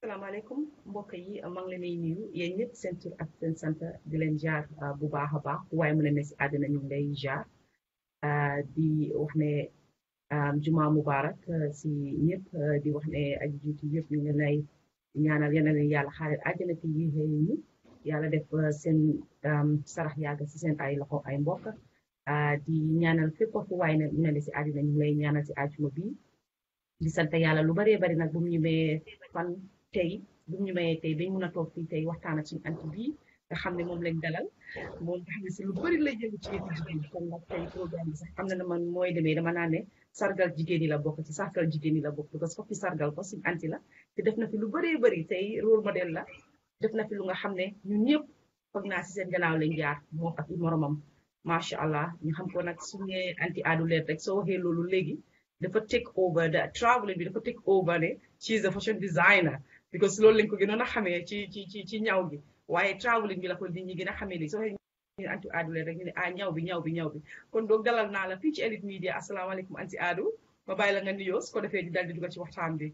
salaamaaleykum mbokk yi maa ngi leen di nuyu yéen ñëpp seen tur ak seen sant di leen jaar bu baax a baax waaye mu ne ne si àddina ñu ngi lay jaar di wax ne juma mubarak si ñëpp di wax ne aji jiitu yëpp ñu ngi lay ñaanal yal na leen yàlla xaaral àjjana te yi xëy ñu yàlla def seen sarax yàgg si seen ay loxo ay mbokk di ñaanal fépp fu waay ne ne si àddina ñu ngi lay ñaanal si àjjuma bi di sant yàlla lu baree bari nag bu mu ñu mayee fan tey bu ñu mayee tey dañ mun a toog fii tey waxtaan ak suñu anti bii nga xam ne moom lañ dalal moom nga xam ne si lu bëri lay jëngu ci yëfu jigéen kon nag tey programme bi sax xam na ne man mooy demee dama naan ne sargal jigéen ñi la bokk ci sargal jigéen ñi la bokk parce que foofu sargal ko suñu anti la te def na fi lu bëree bëri tey rôle modèle la def na fi lu nga xam ne ñun ñëpp foog naa si seen gannaaw lañ jaar moom ak i moromam macha allah ñu xam ko nag suñu anti aadu leer rek soo waxee loolu léegi dafa take over the traveling bi dafa take over ne she is a fashion designer because loolu lañ ko gënoon a xamee ci ci ci ci ñaw gi waaye traveling bi la ko nit ñi gën a xamee lii soo waxee ñu anti aadu leer rek ñu ne ah ñaw bi ñaw bi ñaw bi kon doog dalal naa la fii ci Elite Media asalaamaaleykum anti aadu ma bàyyi la nga nuyoo su ko defee di dal di dugg ci waxtaan bi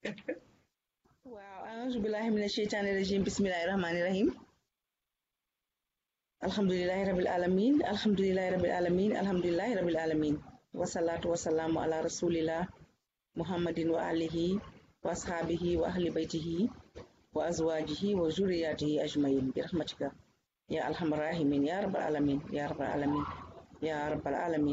waaw auzu billahi mina sheytaani rajim bismillahi rahmani rahim alhamdulilahi rabil alamin alhamdulilahi rabil alamin alhamdulilahi rabil alamin wasalaatu wasalaamu ala rasulillah muhammadin wa alihi wa ashaabihi wa ahli baytihi wa azwajihi wa zuriyatihi ajmain bi rahmatika ya alhamar rahimin ya rabbal alamin ya rabbal alamin ya rabbal alamin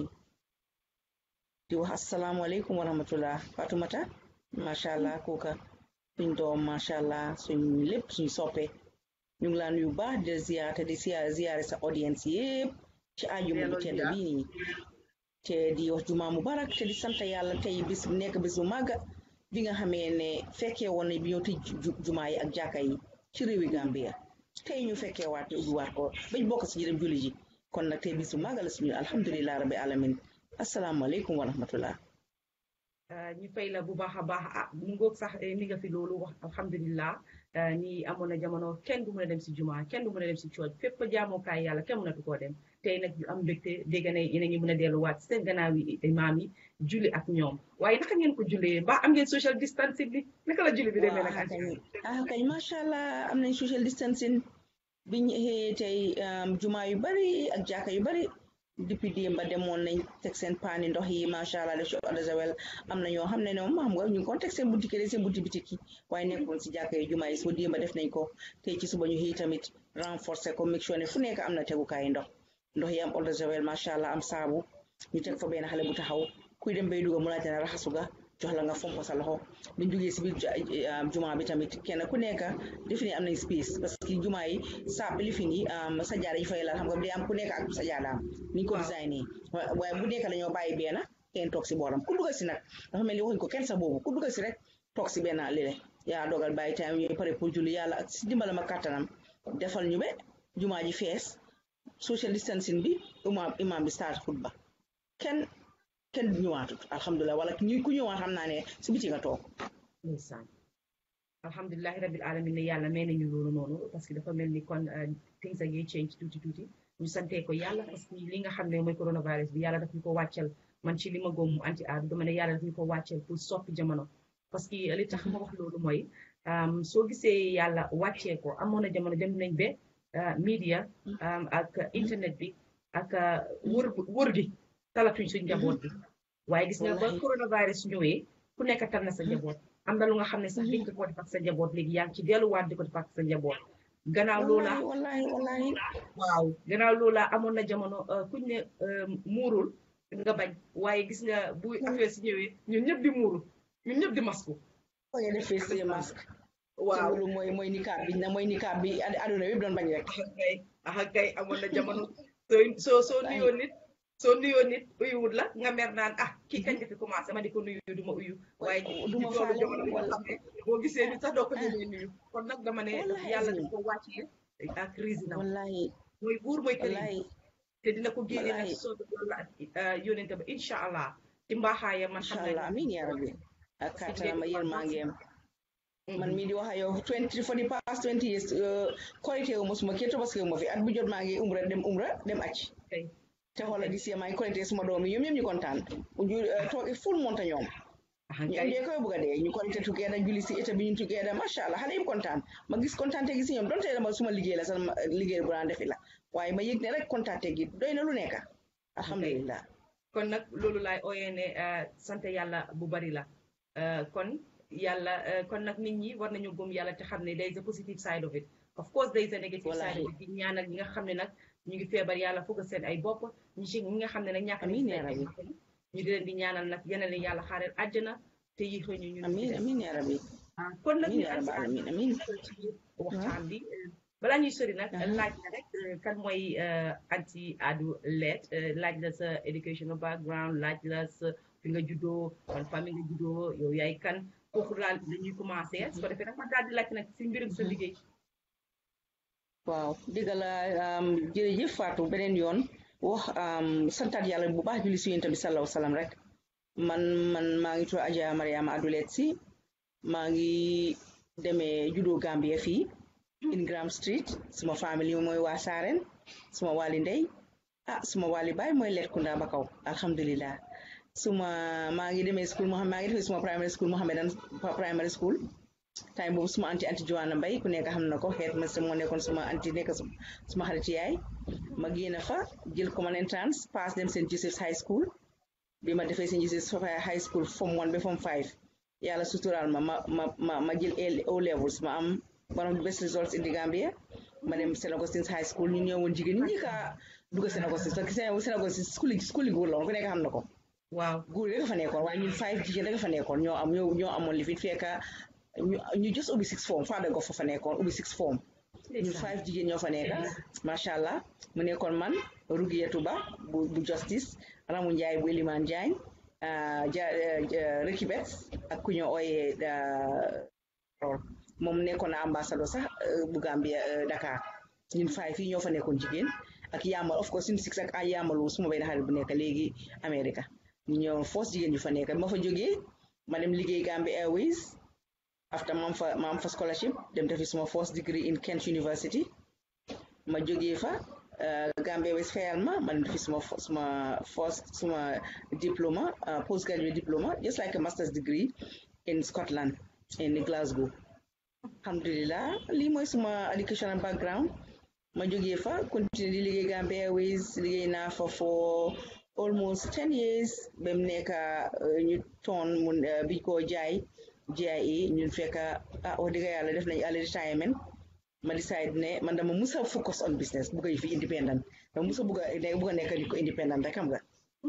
di wax assalaamu aleykum wa rahmatullah fatumata macha allah kooka suñ doom macha allah suñ lépp suñ soppe ñu ngi laa nuyu baax di ziyaare di ziyaare sa audience yépp ci àjjuma bu tedd bii nii te di wax juma mubarak te di sant yàlla tey bis bu nekk bis bu màgga bi nga xamee ne fekkee woon ne bi ñoo tëj jumaa yi ak jàkka yi ci réewi Gambia tey ñu fekkee waat ubbiwaat ko bañ bokk si jërëm julli ji kon nag tey bis bu màgga la suñu alhamdulilah rabbi alamin asalaamaaleykum wa rahmatullah ñu fay la bu baax a baax ah mu ngoog sax ni nga fi loolu wax alhamdulilah ni amoon na jamono kenn du mën a dem si juma kenn du mën a dem si cooj fépp jaamukaay yàlla kenn mënatu koo dem tey nag ñu am mbégte dégg ne yéen a ngi mën a delluwaat seen gannaaw yi imaam yi julli ak ñoom waaye naka ngeen ko jullee ba am ngeen social distancing bi naka la julli bi demee nag ah kañ macha allah am nañ social distancing biñ xëyee tey juma yu bari ak jàkka yu bari depuis démba demoon nañ teg seen paani ndox yi macha allah def ci eau de javel am na ñoo xam ne ñoom xam nga ñu ngi ko teg seen bunti kër seen bunti bitik yi waaye nekkoon si jàkka yi jumaa yi soo démba def nañ ko tey ci suba ñu xëy tamit renforcer ko make sure ne fu nekk am na tegukaay ndox ndox yi am eau de javel macha allah am saabu ñu teg fa benn xale bu taxaw kuy dem bay dugga mu laajte ne raxasu ga jox la nga fomp sa loxo biñ jógee si biir jumaa bi tamit kenn ku nekk defi ne am nañ space parce que jumaa yi saab li fi ni sajaada yi fay la xam nga day am ku nekk ak sajaadaam ni ñu ko designé waaye bu nekk dañoo bàyyi benn kenn toog si booram ku dugga si nag dafa mel ni waxuñ ko kenn sa boobu ku dugga si rek toog si benn lile yaa dogal bàyyi time ñooy pare pour julli yàlla ak si dimbalam ak kàttanam defal ñu be jumaa ji fees social distancing bi imaam imaam bi start xutba kenn kenn ñëwaatut alhamdulilah wala ñu ku ñëwaat xam naa ne si biti nga toog ndeysaan alhamdulilahi rabil alamin ne yàlla may nañu loolu noonu parce que dafa mel ni kon things are change tuuti tuuti ñu santee ko yàlla parce que li nga xam ne mooy coronavirus bi yàlla daf ñu ko wàccal man ci li ma góom mu anti aadu dama ne yàlla daf ñu ko wàccal pour soppi jamono parce que li tax ma wax loolu mooy soo gisee yàlla wàccee ko amoon na jamono dem nañ ba media ak internet bi ak wër wër gi talatuñ suñ njaboot bi waaye gis nga ba coronavirus ñëwee ku nekk tal na sa njaboot am na lu nga xam ne sax liñ ko def ak sa njaboot léegi yaa ngi ci delluwaat di ko def ak sa njaboot gannaaw loola wallahi wallahi waaw gannaaw loola amoon na jamono kuñ ne muurul nga bañ waaye gis nga bu affaire si ñëwee ñun ñëpp di muuru ñun ñëpp di masku nga defee si masque waaw loolu mooy mooy nikaab bi na mooy nikaab bi aduna yëpp doon bañ rek kay ah kay amoon na jamono soo soo nuyoo nit soo nuyoo nit uyuwut la nga mer naan ah kii kañ nga fi commencé ma di ko nuyu du ma uyu waaye du ma toolu jamono bi nga xam ne boo gisee nit sax doo ko ñemee nuyu kon nag dama ne yàlla daf ko wàccee ak crise na wallahi mooy buur mooy këriñ wallahi te dina ko génne nag soo loolu la yónente ba incha allah ci mbaaxaaya man xam incha allah amiin yaa rabbi ak kàttanam ak yërmangeem man mii di wax ak yow twenty for the past twenty years korité wu ma suma kii tabaski wu ma fi at bu jot maa ngi umra dem umra dem acc te xoolal di si maa ngi korité suma doom yi ñoom ñoom ñu kontaan ñu toog full monta ñoom ñoom dee koy bëgg a dee ñu konte together julli si état bi ñu together macha allah xale yëpp kontaan ma gis kontaante gi si ñoom donte dama suma liggéey la sax liggéey bu daan defi la waaye ma yëg ne rek kontaante gi doy na lu nekk alhamdulilah kon nag loolu laay ooyee ne sant yàlla bu bari la kon yàlla kon nag nit ñi war nañu gëm yàlla te xam ne there is a positive side of it of course there is a negative side of it di ñaanal ñi nga xam ne nag ñu ngi feebar yàlla foog seen ay bopp ñi ci ñi nga xam ne nag ñàkk ñu di leen di ñaanal nag yeneen leen yàlla xaareel àjjana te yi xëy ñu ñun amiin amiin yaa rabbi kon nag ñu amiin amiin waxtaan bi balaa ñuy sori nag laaj la rek kan mooy anti adu leet laaj la sa educational background laaj la sa fi nga juddoo kon famille nga juddoo yow yaay kan foofu daal dañuy commencé su ko defee nag ma daal di laaj nag si mbirum sa liggéey waaw dëgg la jërëjëf Fatou beneen yoon wax santaat yàlla bu baax julli si yonent bi sallallahu salaam rek man man maa ngi tudd Adja Mariama Adulet si maa ngi demee juddoo Gambia fii Ingram Street suma famille mooy waa Saaren suma wàlli ndey ah suma wàlli baay mooy Letkunda ba kaw alhamdulilah suma maa ngi demee school moo xam maa ngi defee suma primary school Mohammedan primary school time boobu suma anti anti Joanna Mbay ku nekk xam na ko xeet ma moo nekkoon suma anti nekk suma xarit yaay ma génn fa jël common entrance pass dem St Joseph's High School bi ma defee St Joseph's High School form one ba form five yàlla suturaal ma ma ma ma ma jël O levels ma am one of the best results in the Gambia ma dem St Augustine's High School ñu ñëwoon jigéen ñi ka dugg St Augustine's parce que St Augustine's school yi school yi góor la woon ku nekk xam na ko waaw góor rek fa nekkoon waaye ñun five jigéen rek fa nekkoon ñoo am ñoo ñoo amoon li fi fekka ñu just ubbi six form Fada Goff fa nekkoon ubbi six form ñun five jigéen ñoo fa nekk macha allah mu nekkoon man Rugiyatu Ba bu bu justice Ramu Njaay bu Eliman Jaañ ja Rekibet ak ku ñoo ooyee moom nekkoon na ambassadeur sax bu Gambia Dakar ñun five fii ñoo fa nekkoon jigéen ak Yamal of course ñun six ak ay Yamalu suma benn xarit bu nekk léegi America ñu ñëw force jigéen ñu fa nekk ma fa jógee ma dem liggéey Gambia Airways after ma am fa ma am fa scholarship dem defi suma first degree in Kent University ma jógee fa Gambia Airways fayal ma ma dem defi suma suma first suma diploma postgraduate diploma just like a master's degree in Scotland in Glasgow alhamdulillah lii mooy suma educational background ma jógee fa continuer di liggéey Gambia Airways liggéey naa fa for almost ten years ba mu nekk ñu toon mun biñ koo jaay GIA ñun fekk ah wax dëgg yàlla def nañu early retirement ma decide ne man dama musa focus on business bugg a fi independent dama musa bugg a bugg a nekk ni ko independent rek xam nga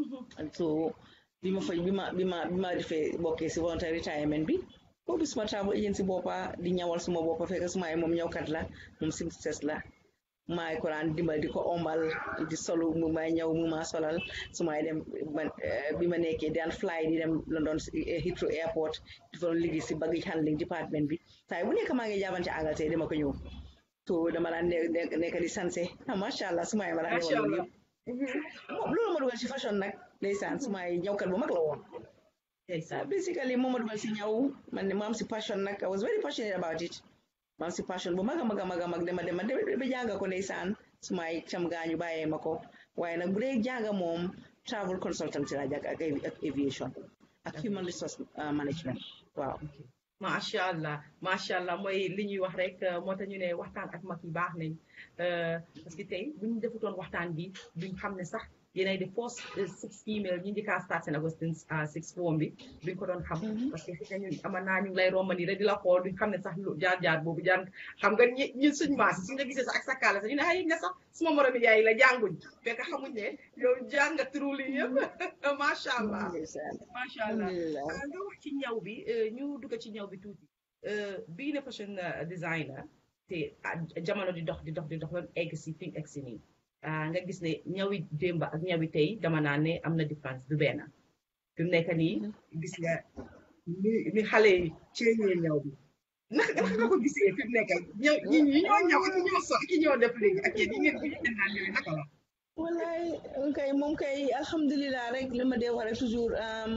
so bi ma fay bi ma bi ma bi ma defee bokkee si voluntary retirement bi boobu suma travel agency boppa di ñawal suma boppa fekk suma ay moom ñawkat la moom seamstress la maay ko daan dimbal di ko ombal di solu mu may ñëw mu ma solal su may dem bi ma nekkee daan fly di dem London Heathrow airport di fa doon liggéey si baggage handling department bi saa bu nekk maa ngi jaabante Angleterre dama ko ñëw to dama daan nekk di sanse macha allah su may ma daan ñëwal loolu yëpp loolu ma dugal si fashion nag ndeysaan su may ñëwkat bu mag la woon basically moom ma dugal si ñëw man ma am si passion nag I was very passionate about it man si passion bu mag a mag a mag a mag dama dema ba jàng ko ndeysaan su may cam gaañu bàyyee ma ko waaye nag bu dee jàng moom travel consultancy la jàng ak ak aviation ak human resource management waaw macha allah macha allah mooy li ñuy wax rek moo tax ñu ne waxtaan ak mag yi baax nañ parce que tey bu ñu defutoon waxtaan bi duñ xam ne sax yéenay de first six female ñu njëkk a start St Augustine's six form bi duñ ko doon xam parce que xëy na ñun ama naa ñu ngi lay romani rek di la xool duñ xam ne sax jaar-jaar boobu jaar xam nga ñun suñ maas suñ la gisee sax ak sakkaale sax ñu ne ay ne sax suma moromi yaay la jànguñ fekk xamuñ ne yow jàng nga turu lii yëpp macha allah macha allah nga wax ci ñaw bi ñu dugg ci ñaw bi tuuti bii ne fashion designer te jamono di dox di dox di dox ba egg si fi egg si nii nga gis ne ñawi démb ak ñawi tey dama naa ne am na différence du benn fi mu nekk nii gis nga ni ni xale yi ceeñee ñaw bi naka naka nga ko gisee fi mu nekk ñëw ñi ñi ñoo ñaw ak ñoo so ak ñoo def léegi ak yéen yi ngeen fi ngeen naan yooyu naka la wallaay kay moom kay alhamdulilah rek li ma dee wax rek toujours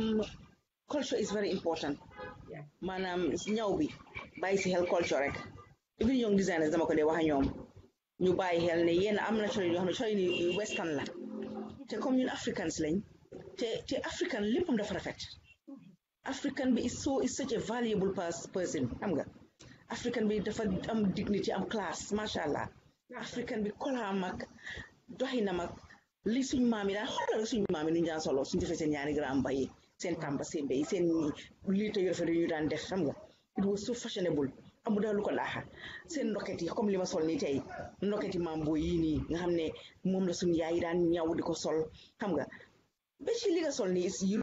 culture is very important maanaam ñaw bi bàyyi si xel culture rek even young designers dama ko dee wax a ñoom ñu bàyyi xel ne yéen am na colin yoo xam ne colin yi western la te comme ñun africans lañ te te african léppam dafa rafet African bi is so is such a valuable person xam nga African bi dafa am dignity am classe macha allah African bi kolaam ak doxinam ak li suñ maam yi daan xoolal suñ maam yi nu ñu daan solo suñ defee seen ñaari grand mbay seen tàmba seen mbay seen liita yu rafet yu ñu daan def xam nga it was so fashionable amu daal lu ko laaxa seen ndoket yi comme li ma sol nii tey ndoket yi maam boo yii nii nga xam ne moom la suñ yaay yi daan ñaw di ko sol xam nga ba ci li nga sol nii is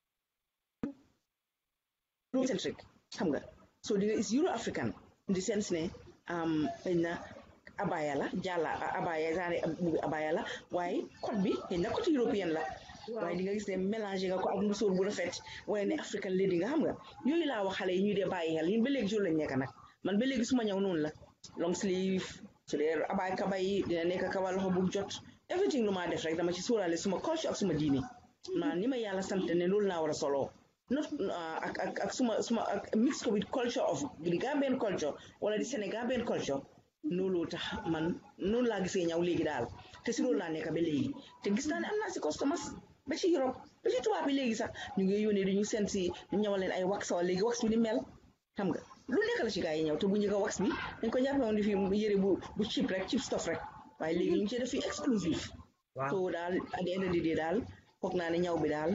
Eurocentric xam nga so di nga is Euro African in the sense ne xëy na abaya la jàlla abaya genre bubi abaya la waaye code bi xëy na côté européen la waaye di nga gis ne mélangé nga ko ak musóor bu rafet waaye ne African lady nga xam nga yooyu laa wax xale yi ñuy dee bàyyi xel ñun ba léegi jour lañ nekk nag man ba léegi suma ñëw noonu la long sleeve su dee abay kaba yi dina nekk kaba loxo bu jot everything lu maa def rek dama ci suuraale suma culture ak suma diine maa ni ma yàlla sant ne loolu laa war a soloo not ak ak ak suma suma ak mix ko with culture of the Gambian culture wala di Sénégambian culture loolu tax man noonu laa gisee ñaw léegi daal te si loolu laa nekk ba léegi te gis naa ne am naa si customers ba ci Europe ba ci tubaab bi léegi sax ñu ngi yónnee di ñu seen si ñu ñawal leen ay wax wala léegi wax bi ni mel xam nga lu nekk la ci gaa yi ñëw te bu njëkk a wax bi dañ ko jàppe woon di fi yëre bu bu cheap rek cheap stuff rek waaye léegi ñu ngi ci def fi exclusive so daal at the end of the day daal foog naa ne ñaw bi daal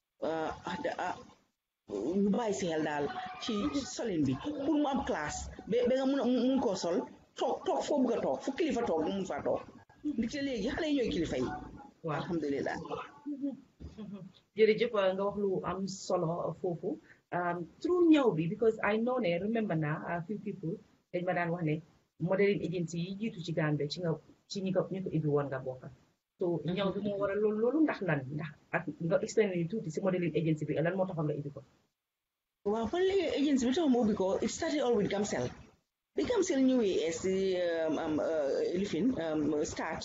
ñu bàyyi si xel daal ci solin bi pour mu am classe ba ba nga mun a mun koo sol toog toog foo bëgg a toog fu kilifa toog mu mun faa toog ndaxte léegi xale yi ñooy kilifa yi waaw alhamdulilah jërëjëf nga wax lu am solo foofu through ñëw bi because I know ne remember na a few people dañ ma daan wax ne modeling agency yi jiitu ci Gambie ci nga ci ñi ko ñi ko ibbi woon nga bokka so ñëw bi moo waral loolu loolu ndax lan ndax ak nga explain ñu tuuti si modeling agency bi lan moo taxoon nga ibbi ko waaw fan léegi agency bi tax ma ubbi ko it started all with Gamcel bi Gamcel ñëwee si lifin start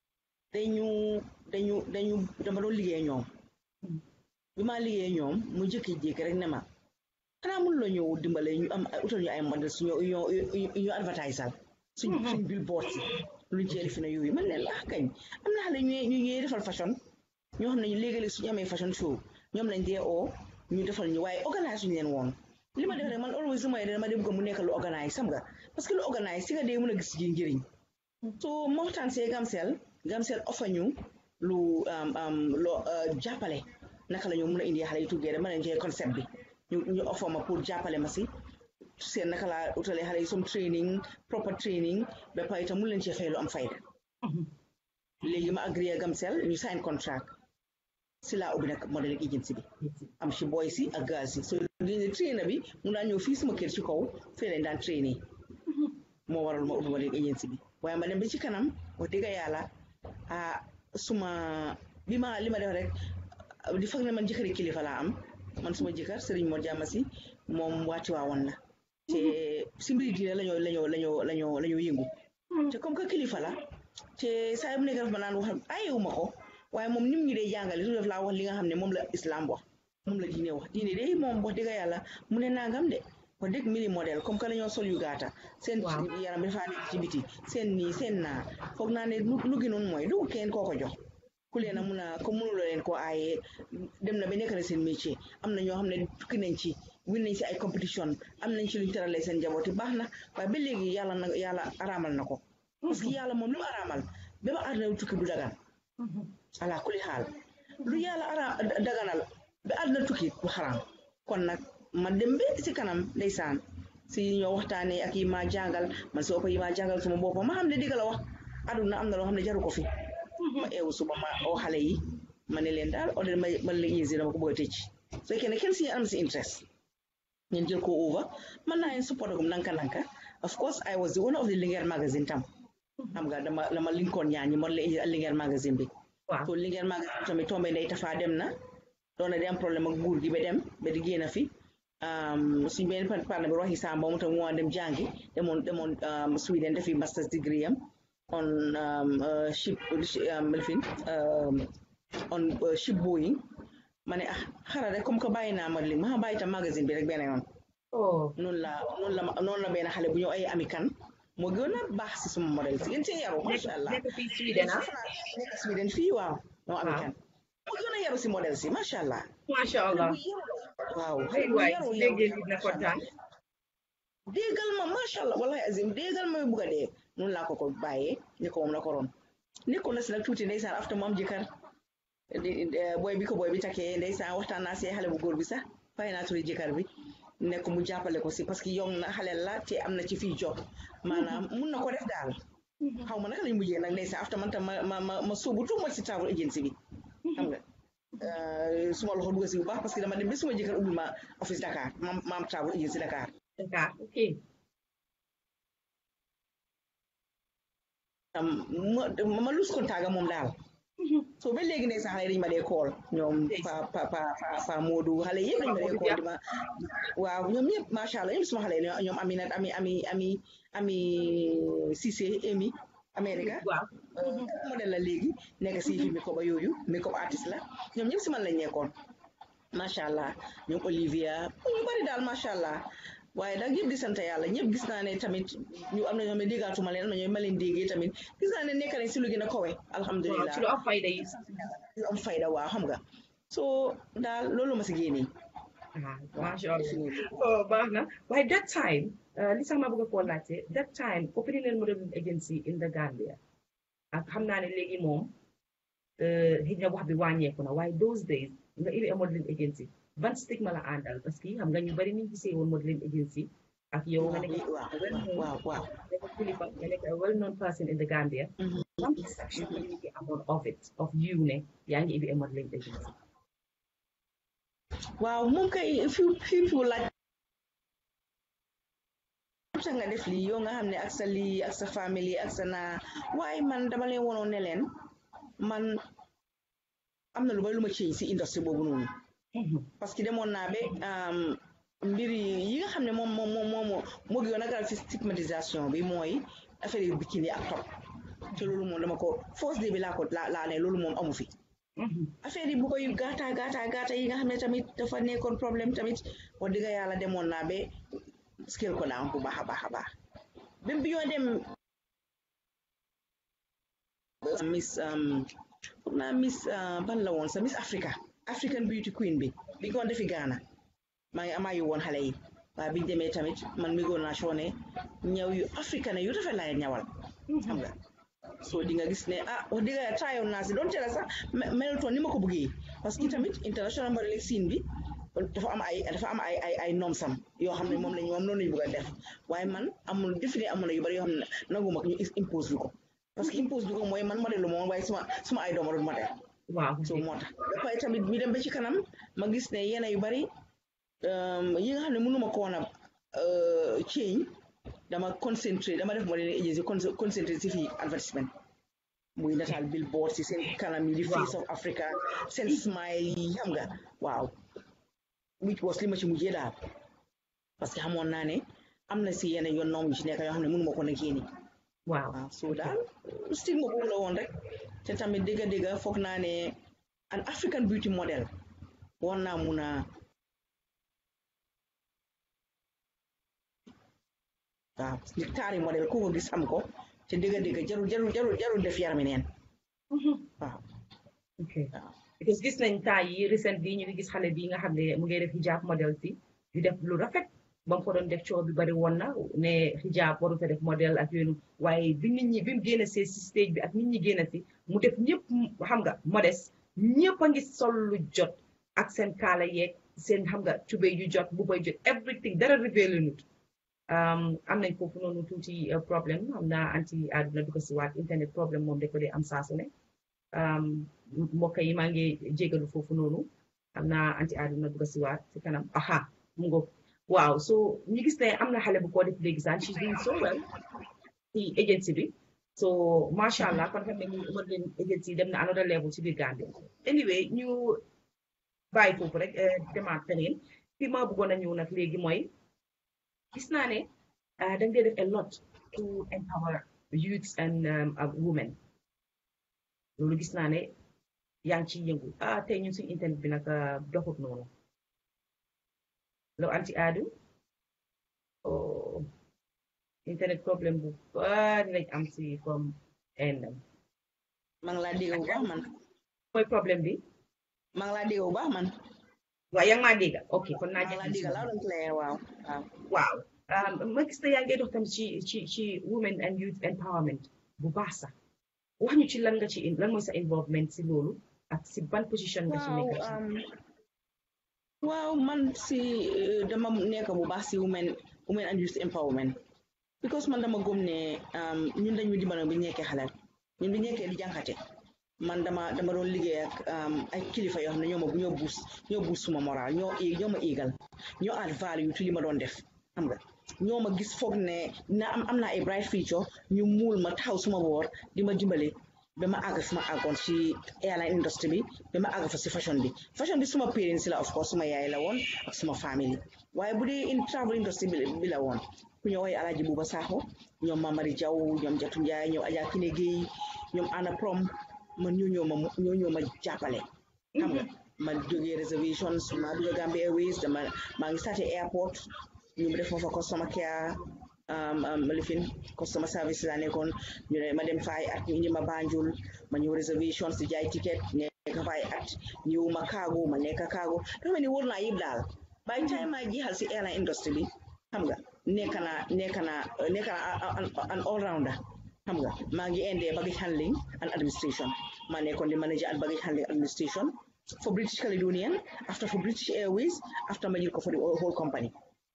dañu dañu dañu dama doon liggéey ñoom bi maa liggéey ñoom mu jékki-jékki rek ne ma xanaa mun la ñëw dimbale ñu am utal ñu ay modèle suñu ñu advertisal suñ suñ billboard si luñ cee lifina yooyu man leen laa kañ am na xale ñu ñu ñuy defal fashion ñoo xam ne léegi-léegi suñu amee fashion show ñoom lañ dee oo ñu defal ñu waaye organise suñu leen woon li ma def rek man always lu may dama dem ko mu nekk lu organise xam nga parce que lu organise si nga dee mën a gis ji njëriñ so moo waxtaan see Gamcel Gamcel offer ñu lu loo jàppale naka la ñu mën a indi xale yi tuggee rek ma leen joxe concept bi ñu ñu offer ma pour jàppale ma si seen naka laa utalee xale yi some training proper training ba pare itam mun leen cee fay lu am fayda léegi ma agréé Gamcel ñu sign contract si laa ubbi nag modeling agency bi am si boy si ak gaz si so léegi trainer bi mu daan ñëw fii suma kër ci kaw fii lañ daan trainer moo waral ma ubbi modeling agency bi waaye ma dem ba ci kanam wax dëgg yàlla ah suma bi ma li ma def rek di fag ne man jëkkëri kilifa laa am man suma jëkkër Serigne Mor Jàmm si moom waati waawoon la te si mbiri diine lañoo lañoo lañoo lañoo lañoo yëngu te comme que kilifa la te saa yi mu nekk daf ma naan wax ayewuma ko waaye moom nim ñu dee jàngale su def laa wax li nga xam ne moom la islam wax moom la diine wax diine de moom wax dëgg yàlla mu ne nangam de wax dëgg mbiri modèle comme que dañoo sol yu gaata seen yaram bi dafa nekk ci biti seen nii seen naa foog naa ne lu gënoon mooy du kenn koo ko jox ku leen a mun a ko mënuloo leen koo aayee dem na ba nekk na seen métier am na ñoo xam ne tukki nañ ci win nañ si ay compétition am nañ ci luñ teralee seen njabooti baax na waaye ba léegi yàlla na yàlla araamal na ko parce que yàlla moom lu mu araamal ba ba àdduna tukki du dagan ala kuli xaal lu yàlla ara daganal ba àdduna tukki du xaraam kon nag ma dem ba si kanam ndeysaan si ñoo waxtaanee ak yi ma jàngal man si ëpp yi ma jàngal suma boppam ma xam ne digga la wax àdduna am na loo xam ne jaru ko fi ma eewu suba ma oo xale yi ma ne leen daal odel ma ma leen yéesi dama ko bëgg a tëj su fekkee ne kenn si am si interest ngeen jël ko over man naa leen support gum nanka nanka of course I was the owner of the Linguère magazine tam xam nga dama dama linkoon ñaan ñi mo la Linguère magazine bi so Linguère magazine tamit tombé ndey tafaa dem na doon na di am problème ak nguur gi ba dem ba di génn fi suñ benn partenaire bi waxi Samba mu tam mu dem jàngi demoon demoon Sweden defi master's degree am on ship lifin on ship Boeing ma ne ah xara rek comme que bàyyi naa ma li ma bàyyi tam magazine bi rek benn yoon noonu la noonu la noonu la benn xale bu ñëw ay ami kan moo gën a baax si suma modèle si gën cee yaru macha allah nekk fii Sweden ah nekk Sweden fii waaw moo ami kan moo gën a yaru si modèle si macha allah macha allah waaw ay waay su déggee nit na kontaan déggal ma macha allah wallahi azim déggal ma bugg a dee noonu laa ko ko bàyyee ni ko moom la ko ron nekkoon na si nag tuuti ndeysaan after mu am jëkkër booy bi ko booy bi takkee ndeysaan waxtaan naa see xale bu góor bi sax fay naa turi jëkkër bi nekk mu jàppale ko si parce que yow na xale la te am na ci fii job maanaam mun na ko def daal xaw ma naka lañ mujjee nag ndeysaan after man tam ma ma ma ma sóobu tuuma si travel agency bi xam nga suma loxo dugg si bu baax parce que dama dem ba suma jëkkër ubbi ma office Dakar ma ma am travel agency Dakar Dakar ok ma ma lus kontaaga moom daal so ba léegi ne sax xale dañu ma dee kool ñoom pa pa pa pa Modou xale yëpp dañu ma dee kool di ma waaw ñoom ñëpp macha allah ñoom suma xale ñoom ami nag ami ami ami ami Cissé Emi America modèle la léegi nekk si fi make-up yooyu make-up artiste la ñoom ñëpp si man lañ nekkoon macha allah ñoom Olivia ñu bari daal macha allah waaye nag yëpp di sant yàlla ñëpp gis naa ne tamit ñu am na ñoo xam ne déggaatuma leen am na ñoo ma leen déggee tamit gis naa ne nekk nañ si lu gën a kowe alhamdulilah ci lu am fayda yi lu am fayda waaw xam nga so daal loolu ma si génnee ah macha allah oh baax na waaye that time li sax ma bëgg a koo laajte that time opening leen modeling agency in the Gambia ak xam naa ne léegi moom xëy na wax bi wàññeeku na waaye those days nga indi modeling agency ban stigma la àndal parce que xam nga ñu bari ni ñu gisee woon modeling agency ak yow nga nekk waaw waaw nekk kilifa nga nekk a well known person in the Gambia ban perception la nit ñi amoon of it of you ne yaa ngi indi modeling agency waaw moom kay few people laaj tax nga def lii yow nga xam ne ak sa lii ak sa famille ak sa naa waaye man dama leen wonoon ne leen man am na lu bari lu ma change si industrie boobu noonu parce que demoon naa ba mbir yi nga xam ne moom moom moom moo moo gën a garal ci stigmatisation bi mooy affaire yu bikini ak top te loolu moom dama ko fausse de bi laa ko laa ne loolu moom amu fi affaire yi bu koy gaata gaata gaata yi nga xam ne tamit dafa nekkoon problème tamit wax dëgg yàlla demoon naa ba scale ko down bu baax a baax a baax même bi ñoo dem miss foog naa miss ban la woon sa miss Africa African beauty queen bi bi ko defi Ghana maa ngi amaa yu woon xale yi waaye biñu demee tamit man mi goon naa soone ñaw yu africain yu rafet laa ñawal xam nga soo di nga gis ne ah wax dëgg yàlla tryoon naa si doon teel sax melutoon ni ma ko bëggee parce que tamit international modeling scene bi dafa am ay dafa am ay ay ay nomsam yoo xam ne moom lañ moom noonu lañu bëgg a def waaye man amul defi ne amul na yu bari yoo xam ne nanguma ñu impose bi ko parce que impose bi ko mooy man modèle lu moom waaye suma suma ay dooma doon modèle waaw so moo tax dafay tamit mi dem ba ci kanam ma gis ne yenn yu bari yi nga xam ne mënuma ko woon a change dama concentré dama def modeling agency concentré si fii advertisement muy nataal billboard si seen kanam yi di face of Africa seen smile yi xam nga waaw which was li ma ci mujjee daal parce que xamoon naa ne am na si yeneen yoon noom yu ci nekk yoo xam ne mënuma ko na génne waaw so daal stigma boobu la woon rek te tamit dégga dégga foog naa ne an African beauty model war naa mun a waaw nit taari modèle ku ko gis am ko te dégga dégga jarul jarul jarul jarul def yarami neen waaw ok because gis nañ temps yi recent bi ñu ngi gis xale bi nga xam ne mu ngi def hijab modèle si di def lu rafet ba mu ko doon def coow bi bari woon na ne hijab waru fa def modèle ak yooyu waaye bi nit ñi bi mu génn see si stage bi ak nit ñi génn si mu def ñëpp xam nga modeste ñëpp a ngi sol lu jot ak seen kaala yeeg seen xam nga tubéy yu jot bu bay jot everything dara révélé nut am nañ foofu noonu tuuti problème xam naa anti àdduna du ko si waat internet problème moom da ko dee am saa su ne mbokk yi maa ngi jégalu foofu noonu xam naa anti àdduna du ko si waat si kanam aha mu ngo waaw so ñu gis ne am na xale bu ko def léegi sax she's doing so well ci agency bi so macha allah kon xam ne ñu modeling agency dem na another level ci biir Gambia anyway ñu bàyyi foofu rek demaat feneen fi ma bëggoon a ñëw nag léegi mooy gis naa ne da nga def a lot to empower youths and women loolu gis naa ne yaa ngi ciy yëngu ah tey ñun suñu internet bi nag doxut noonu lo anti aadu internet problème bu bari lañ am si comme endam maa ngi laa dégg bu baax man mooy problème bi maa ngi laa dégg bu baax man waaw yaa ngi maa dégg ok kon naa maa jël la dégg loud and clear waaw waaw waaw ma gis ne yaa ngi dox tam ci ci ci women and youth empowerment bu baax sax wax ñu ci lan nga ci lan mooy sa involvement si loolu ak si ban position nga ci nekk ci um, waaw man si eh, dama nekk bu baax si women women and youth empowerment because man dama gëm ne um, ñun dañu dimbale bi nekkee xalal ñun bi nekkee di jànkate man dama dama doon liggéey ak um, ay kilifa yoo xam ne ñoo ma ñoo buus ñoo buus suma moral ñoo ñoo ma éegal ñoo add value ci li ma doon def xam nga ñoo ma gis foog ne na am am naa ay bright future ñu muul ma taxaw suma boor di ma dimbale ba ma àgg fu ma àggoon ci airline industry bi ba ma àgg fa si fashion bi fashion bi suma parents la of course suma yaay la woon ak suma family waaye bu dee in travel industry bi bi la woon ku ñëw ay Alaaji Buuba Saaxo ñoom Mamari Jaw ñoom Jatu Njaay ñoom Adja Kine Gueye ñoom Anna Prom man ñoo ñoo ma ñoo ñoo ma jàppale xam nga ma jógee reservations ma dugg Gambia Airways dama maa ngi starté airport ñu def ma fa customer care um, um, lifin customer service laa nekkoon ñu ne ma dem fa ay at ñu indi ma Banjul ma ñëw reservations di jaay ticket nekk fa ay at ñëw ma cargo ma nekk cargo dafa mel ni wóor naa yëpp daal by time ma jeexal si airline industry bi xam nga nekk naa nekk naa nekk naa an all rounder xam nga maa ngi indee baggage handling and administration maa nekkoon di manager and baggage handling administration for British Caledonian after for British Airways after ma jël ko for the whole company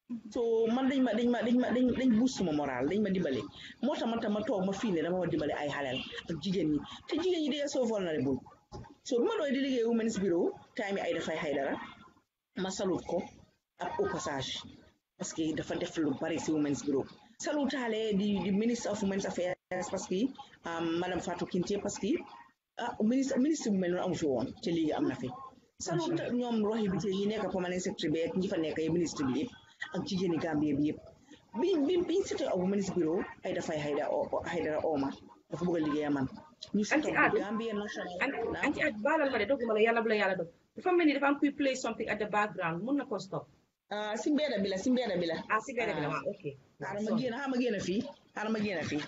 so man dañ ma dañ ma dañ ma dañ dañ boost suma moral dañ ma dimbale moo tax man tam ma toog ma fii ne dama war dimbale ay xaleel ak jigéen ñi te jigéen ñi they are so vulnerable so bi ma doon di liggéey Women's Bureau time yi ay dafay xay dara ma salut ko ak au passage parce que dafa def lu bari si Women's Bureau salutaale di di ministre of Women's Affairs parce que madame Fatou Kinte parce que ah ministre ministre bu mel noonu amu fi woon te léegi am na fi salut ñoom roxi bi te ñi nekk permanent secretary bi ak ñi fa nekk ministre bi yëpp ak jigéeni Gambie bi yëpp bi bi biñ seetee ak Women's Bureau ay dafay xayda xaydara ooma dafa bëgg a liggéey man ñu seetee ak Gambie national anti at baalal ma de dogguma la yàlla bu la yàlla dog dafa mel ni dafa am kuy play something at the background mun na ko stop ah si mbedda bi la si mbedda bi la ah si benn bi la waaw ok xaaral ma génn xaaral ma génn fii xaaral ma génn fii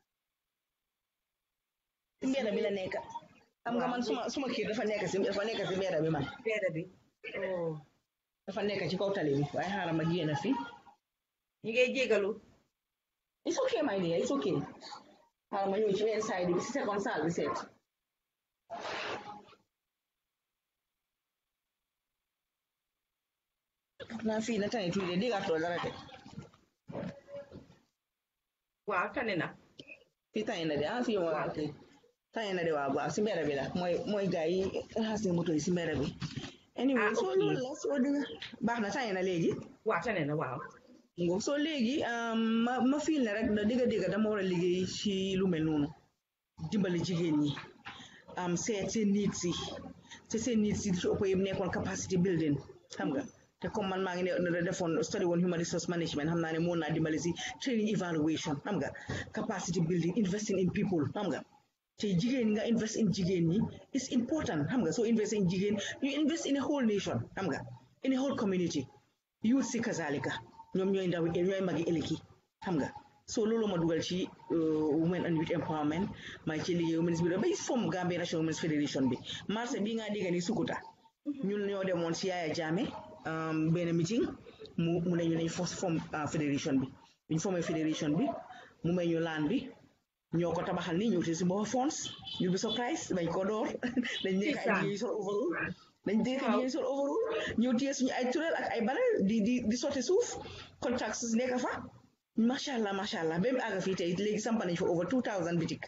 si mbedda bi la nekk xam nga man suma suma kër dafa nekk si dafa nekk si mbedda bi man benn bi oh dafa nekk ci kaw tali bi waaye xaaral ma génn fii ñi ngay jégalu it's okay my dear it's okay xaaral ma ñëw ci benn side bi si second salle bi seet naa fii na tane tuuti de déggatoo dara de waaw tane na fii tane na de ah fii moo ok tane na de waaw waaw si mbedd bi la mooy mooy gars yi raxas ne moto yi si mbedd bi anyway Ah, soo ok. loolu la soo dëgg baax na tane na léegi waaw tane na waaw ngo soo léegi ma ma fiil ne rek da dégg dégg dama war a liggéey ci lu mel noonu dimbali jigéen ñi am seet seen nit si te seen nit si di ci ëpp yëpp nekkoon capacity building xam nga te comme man maa ngi ne defoon study woon human resource management xam naa ne mën naa dimbali si training evaluation xam nga capacity building investing in people xam nga te jigéen nga invest in jigéen ñi is important xam nga soo invest in jigéen you invest in a whole nation xam nga in a whole community youth si kazalika ñoom ñooy ndaw ñooy magi ëllëg yi xam nga so loolu ma dugal ci women and youth empowerment maa ngi ci liggéey women's bureau bay form Gambia National Women's Federation bi marché bii ngaa dégg ni Sukuta ñun ñoo demoon si Yaya Jammeh benn meeting mu mu ne ñu nañ fos form fédération bi ñu formé fédération bi mu may ñu laan bi ñoo ko tabaxal ni ñëw te si boppa fonds ñu bi surprise dañ ko door dañ nekk ay jigéen sol overall dañ nekk ay jigéen sol overall ñëw téye suñu ay turel ak ay bale di di di sotti suuf contracts nekk fa macha allah macha allah ba mu àgg fii tey léegi sampa nañ fa over two thousand bitik